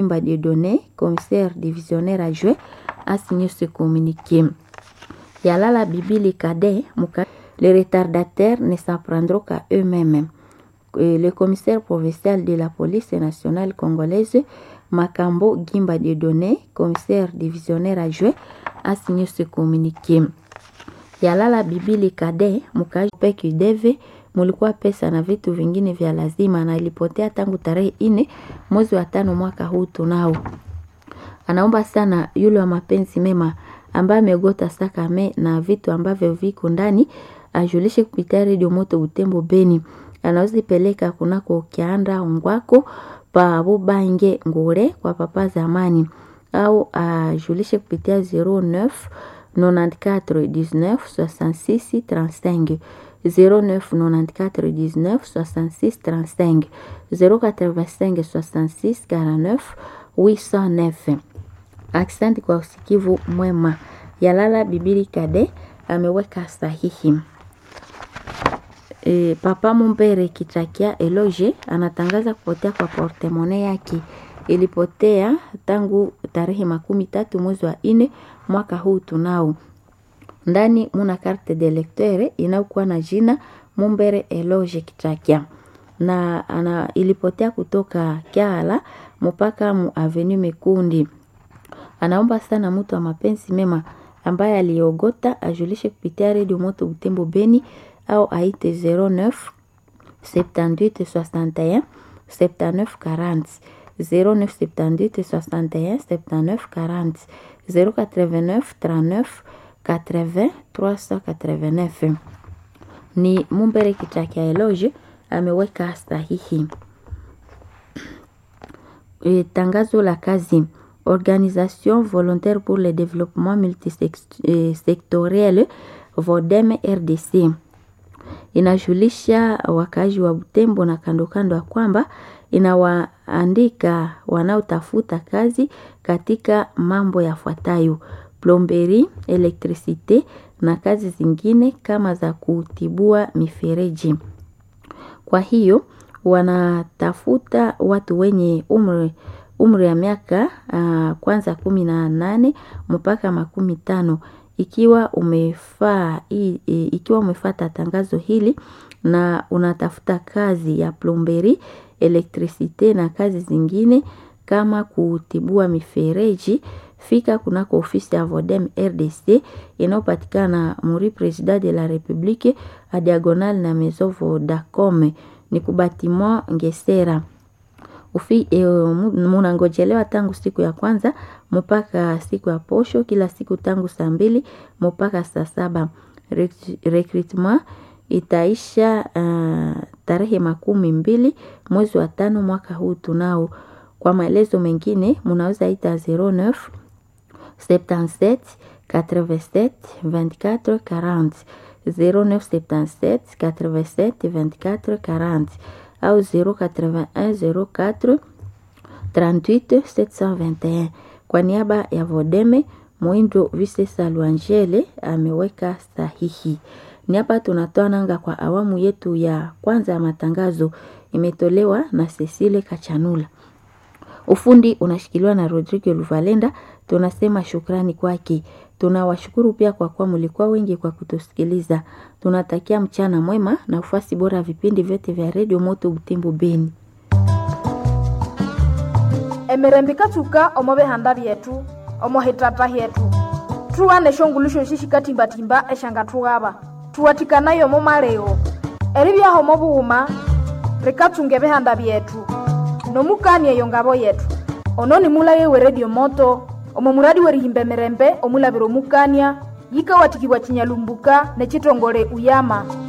des données, commissaire divisionnaire adjoint, a signé ce communiqué. Yalala Bibili Kade, les retardataires ne s'en prendront qu'à eux-mêmes. Le commissaire provincial de la police nationale congolaise, Makambo Gimba de données, commissaire divisionnaire adjoint, a signé ce communiqué. Yalala Bibili Kade, mkaji peki deve mulikuwa pesa na vitu vingine vya lazima na ilipotea tangu tarehe ine mwezi wa tano mwaka huu tunao. Anaomba sana yule wa mapenzi mema ambaye amegota sakame na vitu ambavyo viko ndani ajulishe kupitia redio moto Butembo Beni. Anaweza ipeleka kunako kianda ungwako pa Bubange Ngure kwa papa zamani au ajulishe kupitia 09 94 19 66 35 09 94 19 66 35 085 66 49 809. Aksanti kwa usikivu mwema. Yalala Bibili Kade ameweka sahihi. E, Papa Mumbere Kitrakia Eloge anatangaza kupotea kwa portemone yake. Ilipotea tangu tarehe makumi tatu mwezi wa ine mwaka huu tunao ndani muna carte de lecteur inayokuwa na jina Mumbere Eloge Kitrakia na ana, ilipotea kutoka Kyala mpaka mu avenue Mekundi. Anaomba sana mtu wa mapenzi mema ambaye aliogota ajulishe kupitia redio moto Butembo Beni au aite 09 78 61 79 40 09 78 61 79 40 089 39 80 389. Ni Mumbere Kitrakia Eloge ameweka sahihi. E, tangazo la kazi Organisation volontaire pour le développement multisectoriel VODEM RDC inajulisha wakazi wa Butembo na kando kando ya kwamba inawaandika wanaotafuta kazi katika mambo yafuatayo: plomberi, elektrisite na kazi zingine kama za kutibua mifereji. Kwa hiyo wanatafuta watu wenye umri umri ya miaka uh, kwanza kumi na nane mpaka makumi tano ikiwa umefaa ikiwa umefata tangazo hili na unatafuta kazi ya plomberi, elektrisite na kazi zingine kama kutibua mifereji, fika kunako ofisi ya Vodem RDC inayopatikana muri President de la Republique a diagonal na Maison Vodacom ni kubatima Ngesera ufi e, munangojelewa tangu siku ya kwanza mpaka siku ya posho, kila siku tangu saa mbili mpaka saa saba. Recruitment itaisha uh, tarehe makumi mbili mwezi wa tano mwaka huu tunao. Kwa maelezo mengine munaweza ita 09 77 87 24 40 09 77 87 24 40 au 081 04 38 721. Kwa niaba ya Vodeme Mwindo Visesa Luangele ameweka sahihi. Ni hapa tunatoa nanga kwa awamu yetu ya kwanza ya matangazo, imetolewa na Cecile Kachanula. Ufundi unashikiliwa na Rodrigo Luvalenda. Tunasema shukrani kwake. Tunawashukuru pia kwa kuwa mlikuwa wengi kwa kutusikiliza. Tunatakia mchana mwema na ufuasi bora ya vipindi vyote vya redio Moto Butembo Beni. emirembe ikatsuka omo bihanda byetu omo hitata hyetu tuwane shongulushon shishikatimbatimba eshanga tughaba tuwatikanayo omo maleo eribyaho omo bughuma rikatsunga ebihanda byetu nomukanie eyo ngabo yetu ono nimulage we redio moto omo muradi werihimba emirembe omulabira omukania yikawatikibwa chinyalumbuka nechitongole uyama